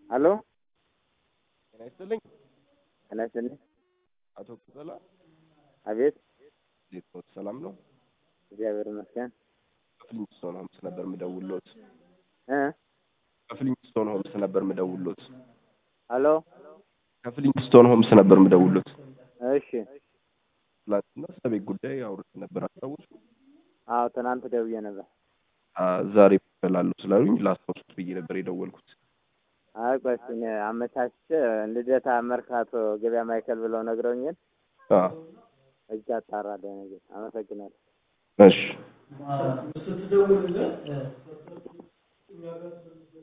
አሎ ጤና ይስጥልኝ ጤና ይስጥልኝ። አቶ ቅጠላ አቤት እንዴት ነው? ሰላም ነው? እግዚአብሔር ይመስገን ከፍሊንግስቶን ሆምስ ነበር ምደውሎት። እ ከፍሊንግስቶን ሆምስ ነበር ምደውሎት። አሎ ከፍሊንግስቶን ሆምስ ነበር ምደውሎት። እሺ ትላንትና ስለ ቤት ጉዳይ አውርተን ነበር አስታውሱ? አዎ ትናንት ደውዬ ነበር። አ ዛሬ እላለሁ ስላሉኝ ላስታውሱት ብዬ ነበር የደወልኩት። አይ ቆይ እስኪ እኔ አመቻችቼ ልደታ መርካቶ ገበያ ማዕከል ብለው ነግረውኛል። አ እጅ አጣራለሁ ነገር አመሰግናለሁ። እሺ